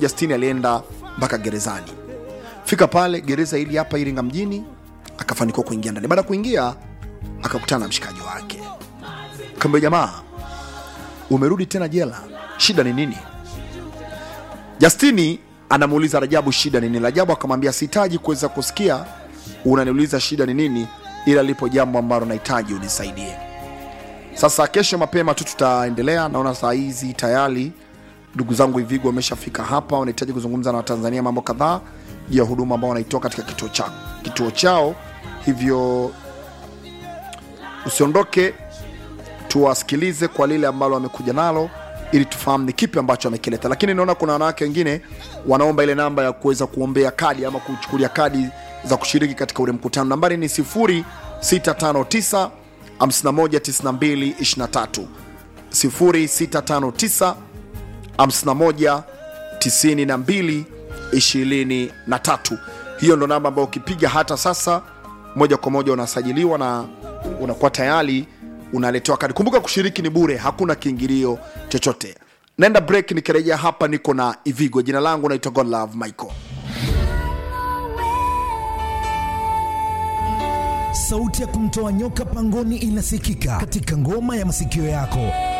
Justini alienda mpaka gerezani. Fika pale gereza hili hapa Iringa mjini, akafanikiwa kuingia ndani. Baada ya kuingia, akakutana na mshikaji wake, kaambia jamaa, umerudi tena jela, shida ni nini? Justini anamuuliza Rajabu shida ni nini. Rajabu akamwambia sihitaji kuweza kusikia unaniuliza shida ni nini, ila lipo jambo ambalo nahitaji unisaidie. Sasa kesho mapema tu tutaendelea. Naona saa hizi tayari ndugu zangu Ivigo wameshafika hapa, wanahitaji kuzungumza na Watanzania mambo kadhaa juu ya huduma ambao wanaitoa katika kituo chao, kituo chao. Hivyo usiondoke, tuwasikilize kwa lile ambalo wamekuja nalo ili tufahamu ni kipi ambacho amekileta. Lakini naona kuna wanawake wengine wanaomba ile namba ya kuweza kuombea kadi ama kuchukulia kadi za kushiriki katika ule mkutano. Nambari ni 0659 519223 0659 51 92 23. Hiyo ndo namba ambayo ukipiga hata sasa moja kwa moja unasajiliwa na unakuwa tayari unaletewa kadi. Kumbuka kushiriki ni bure, hakuna kiingilio chochote. Naenda break, nikirejea hapa niko na Ivigo. Jina langu naitwa Godlove Michael. Sauti ya kumtoa nyoka pangoni inasikika katika ngoma ya masikio yako.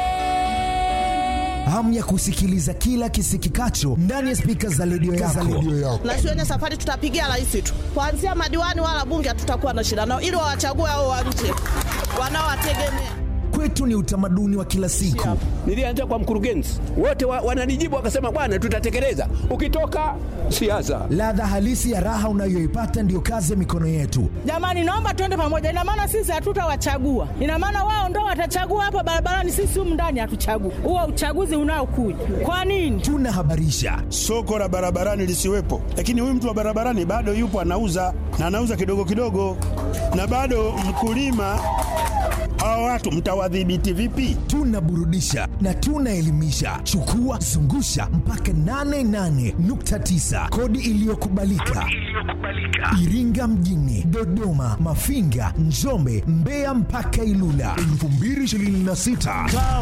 Hamu ya kusikiliza kila kisikikacho ndani ya spika za redio yako. na shuleni safari tutapigia rais tu, kuanzia madiwani wala bunge hatutakuwa na shida nao, ili wawachague hao wa nje wanaowategemea. Kwetu ni utamaduni wa kila siku. Nilianza kwa mkurugenzi, wote wa, wananijibu wakasema, bwana, tutatekeleza. Ukitoka siasa, Ladha halisi ya raha unayoipata ndiyo kazi ya mikono yetu. Jamani, naomba tuende pamoja. Ina maana sisi hatutawachagua, ina maana wao ndo watachagua hapa barabarani, sisi humu ndani hatuchagui. Huo uchaguzi unaokuja kwa nini? Tunahabarisha, soko la barabarani lisiwepo, lakini huyu mtu wa barabarani bado yupo anauza na anauza kidogo kidogo, na bado mkulima. Hawa watu mtawadhibiti vipi? tunaburudisha na tunaelimisha. Chukua zungusha mpaka 88.9 kodi iliyokubalika Iringa mjini, Dodoma, Mafinga, Njombe, Mbeya mpaka Ilula 2026. Kaa